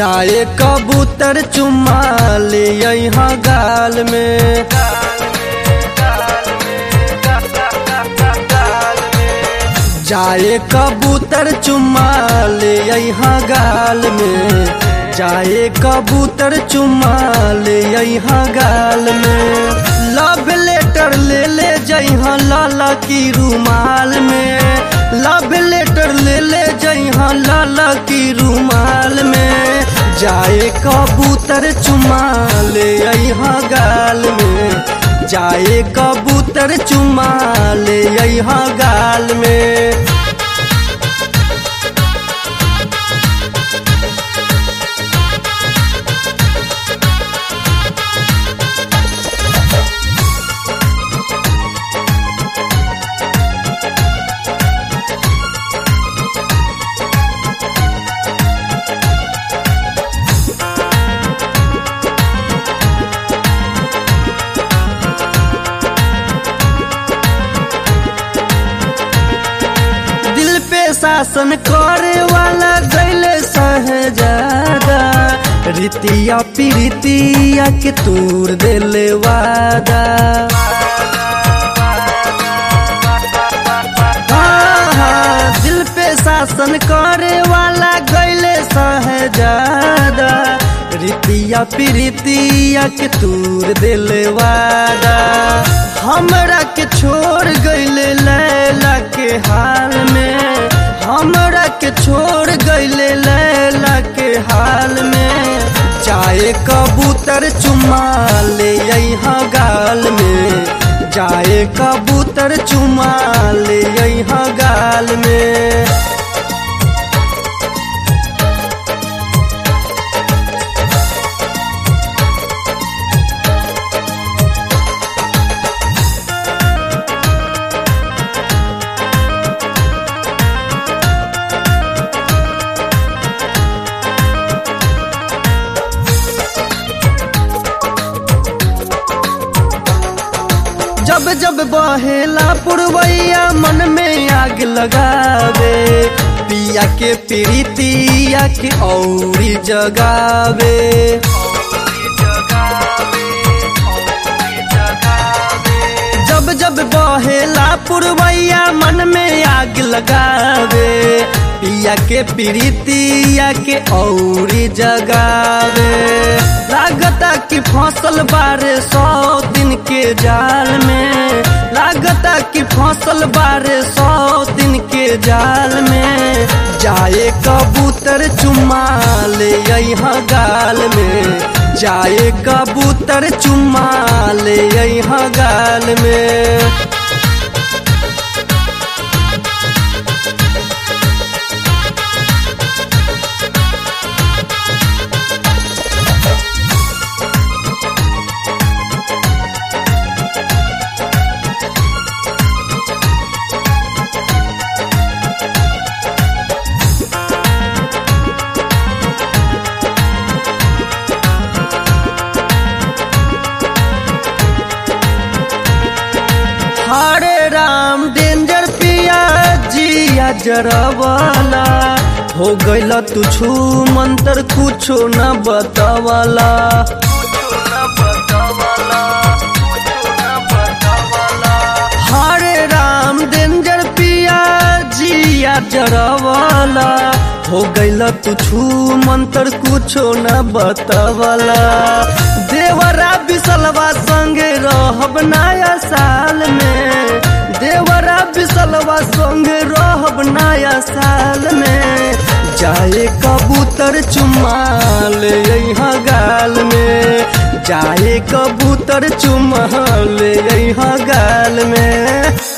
जाए कबूतर चुम्मा ले यहाँ गाल में जाए कबूतर चुम्मा ले यहाँ गाल में जाए कबूतर चुम्मा ले यहाँ गाल में लव लेटर ले ले जइहाँ लाला की रुमाल में लव लेटर ले ले जइहाँ लाला की रुमाल में जाए कबूतर चुम्मा ले यहाँ गाल में जाए कबूतर चुम्मा ले यहाँ गाल में दिल पे शासन करे वाला गैले सहजादा रीतिया पीरितिया के तूर दिले वादा हाँ, हाँ, दिल पे शासन करे वाला गैले सहजादा रीतिया पीरितिया के तूर दिले वादा हमरा के छोड़ गैले लैला के हाल में हमरा के छोड़ गैले लैला के हाल में जाए कबूतर चुम्मा ले यहाँ गाल में जाए कबूतर चुम्मा ले यहाँ गाल में जब जब बहेला पुरवैया मन में आग लगावे पिया के प्रीतिया के औरी जगावे जब जब बहेला पुरवैया मन में आग लगावे पिया के प्रीतिया के औरी जगावे लागता कि फसल बारे सौ दिन के जाल में लागता कि फसल बारे सौ दिन के जाल में जाए कबूतर चुम्मा ले यहाँ गाल में जाए कबूतर चुम्मा ले यहाँ गाल में हरे राम डेंजर पिया जिया जरवाला हो गइल तू छू मंत्र कुछो न बतावाला हरे राम डेंजर पिया जिया जरवाला हो गइल तू छू मंत्र कुछो न बतावाला देवरा बिसलवा संगे रहब नया साल में देवरा बिसलवा संगे रहब नया साल में जाए कबूतर चुम्मा ले यहाँ गाल में जाए कबूतर चुम्मा ले यहाँ गाल में